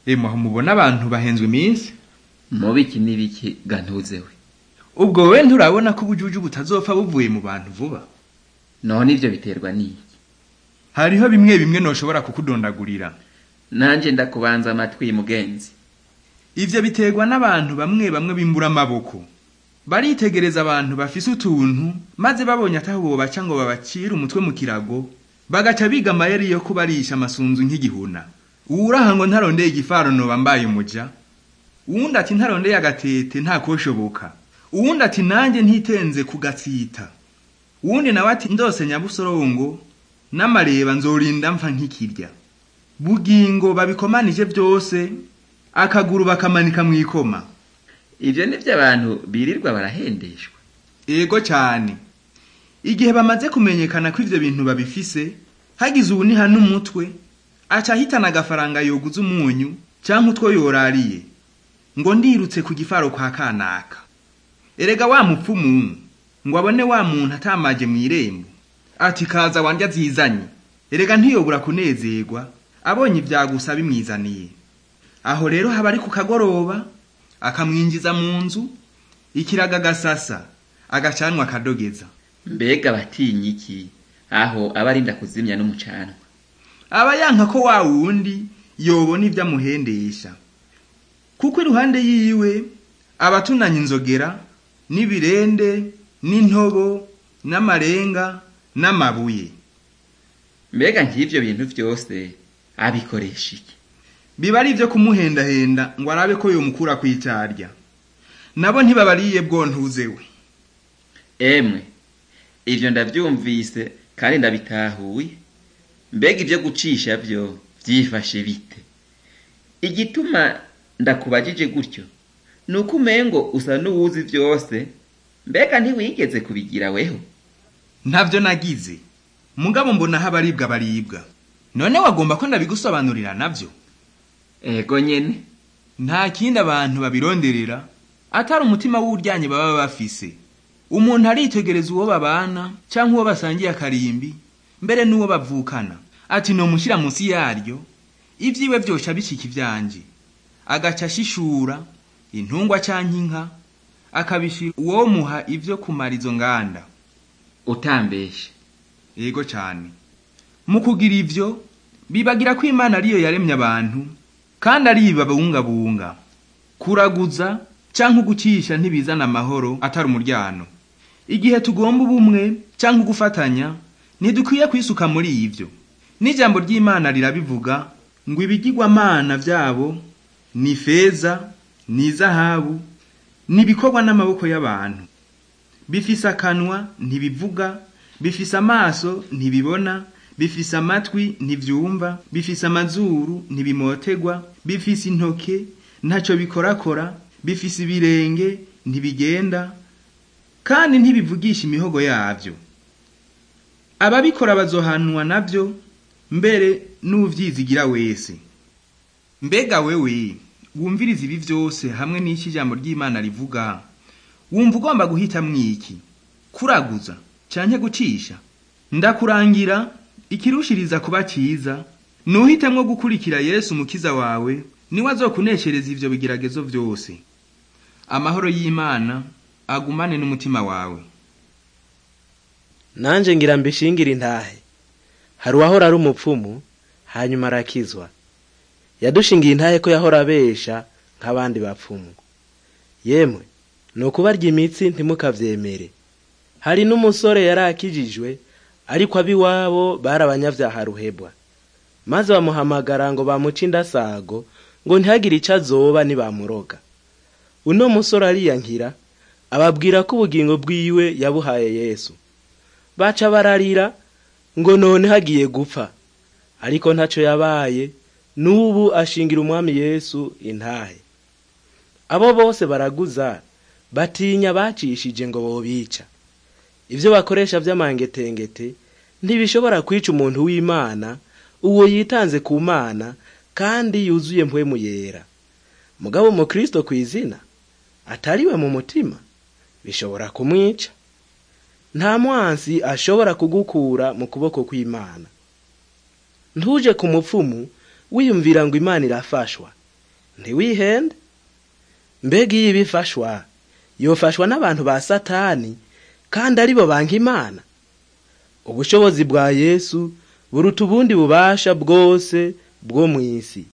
emwe aho mubona abantu bahenzwe iminsi mubiki n'ibiki gantuzewe ubwo we nturabona ko ubujuju butazopfa buvuye mu bantu vuba none ivyo biterwa n'iki hariho bimwe bimwe noshobora kukudondagurira nanje ndakubanza amatwi mugenzi ivyo biterwa n'abantu bamwe bamwe bimbura amaboko baritegereza abantu bafise utuntu maze babonye ataho bobaca ngo babacire umutwe mu kirago bagaca biga amayeri yo kubarisha amasunzu nk'igihuna uwuraha ngo ntarondeye igifaro noba mbaye umuja uwundi ati ntarondeye agatete ntakoshoboka uwundi ati nanjye ntitenze kugatsita uwundi nawe ati ndose nyabusorongo n'amareba nzorinda mpfa nk'ikirya bugingo babikomanije byose akaguru bakamanika mu ikoma ivyo nivyo abantu birirwa barahendeshwa ego cyane igihe bamaze kumenyekana ko ivyo bintu babifise hagize uwuniha n'umutwe aca ahitana agafaranga yoguza umunyu canke utwo yorariye ngo ndirutse ku gifaro kwa kanaka erega wa mupfumu ngo abone wa muntu atamaje mw'irembo ati kaza wandya zizanye erega ntiyobura kunezerwa abonye ivyagusa bimwizaniye aho rero haba ari ku kagoroba akamwinjiza mu nzu ikiraga agasasa agacanwa akadogeza mbega batinya iki aho aba arinda kuzimya n'umucanwa aba yanka ko wa wundi yobona ivyo amuhendesha kuko iruhande yiwe abatunanya inzogera n'ibirende n'intobo n'amarenga n'amabuye mbega nk'ivyo bintu vyose abikoresha iki biba ari ivyo kumuhendahenda ngo arabe ko yomukura kw'icarya nabo ntibabariye bwontuzewe emwe ivyo ndavyumvise kandi ndabitahuye mbega ivyo gucisha vyo vyifashe bite igituma ndakubajije gutyo ni uko umengo usa n'uwuzi vyose mbega ntiwigeze kubigira weho ntavyo nagize mugabo mbona aho abaribwa baribwa none wagomba ko ndabigusobanurira navyo ego nyene nta kindi abantu babironderera atari umutima w'uryanye baba bafise umuntu aritegereza uwo babana canke uwo basangiye akarimbi mbere n'uwo bavukana ati nomushyira munsi yaryo ivyiwe vyosha bishika ivyanje agaca ashishura intungwa canke inka akabishira uwomuha ivyo kumara izo nganda utambeshe yego cane mu kugira ivyo bibagira ko imana ariyo yaremye abantu kandi ari babungabunga kuraguza canke ugucisha ntibizana amahoro atari umuryano igihe tugomba ubumwe canke ugufatanya ntidukwiye kwisuka muri ivyo n'ijambo ry'imana rirabivuga ngo ibigirwamana vyabo ni feza ni zahabu ni ibikorwa n'amaboko y'abantu bifise akanwa ntibivuga bifise amaso ntibibona bifise amatwi ntivyumva bifise amazuru ntibimotegwa bifise intoke ntaco bikorakora bifise ibirenge ntibigenda kandi ntibivugisha imihogo yavyo ababikora bazohanwa navyo mbere n'uvyizigira wese mbega wewe wumviriza ibi vyose hamwe n'iki ijambo ry'imana rivuga wumva ugomba guhitamwo iki kuraguza canke gucisha ndakurangira ikirushiriza kuba ciza nuhitemwo gukurikira yesu umukiza wawe niwe azokuneshereza ivyo bigeragezo vyose amahoro y'imana agumane n'umutima wawe nanje ngira mbishingire intahe hari uwahora ari umupfumu hanyuma arakizwa yadushingiye intahe ko yahora abesha nk'abandi bapfumu yemwe ni ukubarya imitsi ntimukavyemere hari n'umusore yari akijijwe ariko ab'iwabo bari abanyavyaha ruhebwa maze bamuhamagara ngo bamuce indasago ngo ntihagire ico azoba nibamuroga uno musore ariyankira ababwira ko ubugingo bwiwe yabuhaye yesu baca bararira ngo none hagiye gupfa ariko ntaco yabaye n'ubu ashingira umwami yesu intahe abo bose baraguza batinya bacishije ngo bobica ivyo bakoresha vy'amangetengete ntibishobora kwica umuntu w'imana uwo yitanze ku mana kandi yuzuye mpwemu yera mugabo umukristo kw'izina atariwe mu mutima bishobora kumwica nta mwansi ashobora kugukura mu kuboko kw'imana ntuje ku mupfumu wiyumvira ngo imana irafashwa ntiwihende mbega iyo ibifashwa yofashwa n'abantu ba satani kandi aribo banka imana ubushobozi bwa yesu buruta ubundi bubasha bwose bwo mu isi